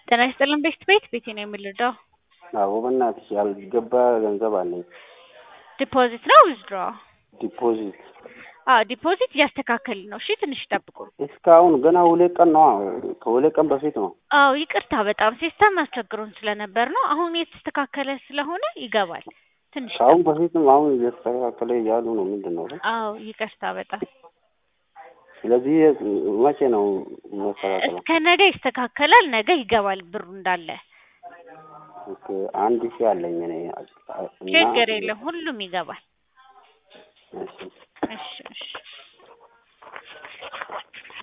ጤና ይስጥልን ቤት ቤት ቤቴ ነው የምልዳው አዎ በእናትሽ ያልገባ ገንዘብ አለኝ። ዲፖዚት ነው ዊዝድሮ? ዲፖዚት አዎ ዲፖዚት እያስተካከልን ነው። እሺ ትንሽ ጠብቁ። እስካሁን ገና ሁለት ቀን ነው። ከሁለት ቀን በፊት ነው። አዎ ይቅርታ በጣም ሲስተም አስቸግሮን ስለነበር ነው። አሁን የተስተካከለ ስለሆነ ይገባል። ትንሽ ከአሁን በፊትም አሁን እየተስተካከለ እያሉ ነው። ምንድን ነው? አዎ ይቅርታ በጣም ስለዚህ መቼ ነው መስተካከለው? እስከ ነገ ይስተካከላል። ነገ ይገባል ብሩ እንዳለ። ኦኬ፣ አንድ ሺህ አለኝ እኔ እና ችግር የለም ሁሉም ይገባል። እሺ እሺ እሺ